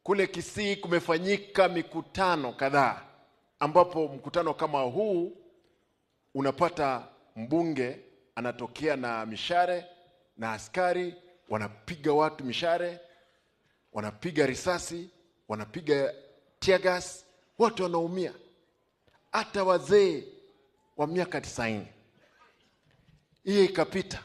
kule Kisii kumefanyika mikutano kadhaa, ambapo mkutano kama huu unapata mbunge anatokea na mishare na askari wanapiga watu mishare, wanapiga risasi, wanapiga tear gas, watu wanaumia, hata wazee wa miaka tisaini. Hiyo ikapita.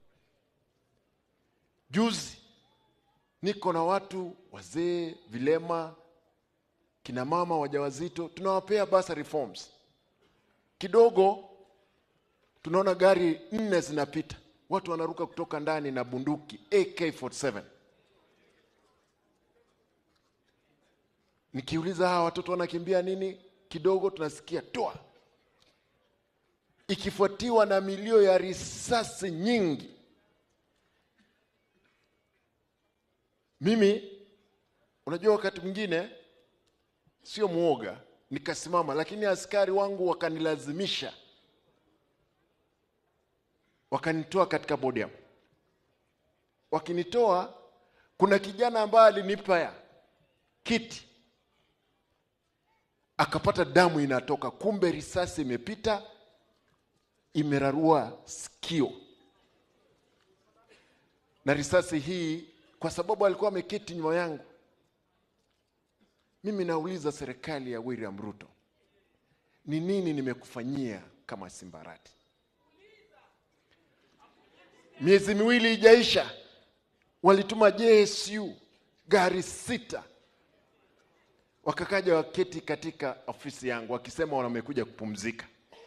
Juzi niko na watu wazee, vilema, kina mama wajawazito, tunawapea basa reforms kidogo. Tunaona gari nne zinapita, watu wanaruka kutoka ndani na bunduki AK47. Nikiuliza hawa watoto wanakimbia nini, kidogo tunasikia toa, ikifuatiwa na milio ya risasi nyingi. Mimi unajua, wakati mwingine sio mwoga, nikasimama, lakini askari wangu wakanilazimisha, wakanitoa katika podium. Wakinitoa, kuna kijana ambaye alinipa ya kiti, akapata damu inatoka, kumbe risasi imepita imerarua sikio, na risasi hii kwa sababu alikuwa ameketi nyuma yangu. Mimi nauliza serikali ya William Ruto, ni nini nimekufanyia kama Simbarati? Miezi miwili ijaisha, walituma JSU gari sita, wakakaja waketi katika ofisi yangu wakisema wamekuja kupumzika.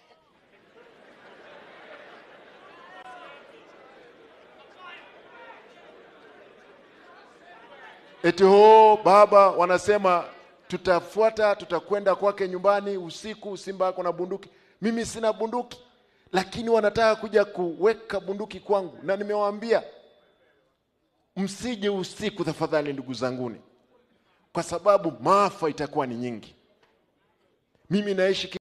Eti ho baba, wanasema tutafuata, tutakwenda kwake nyumbani usiku. Simba ako na bunduki, mimi sina bunduki, lakini wanataka kuja kuweka bunduki kwangu, na nimewaambia msije usiku tafadhali, ndugu zanguni, kwa sababu maafa itakuwa ni nyingi. Mimi naishi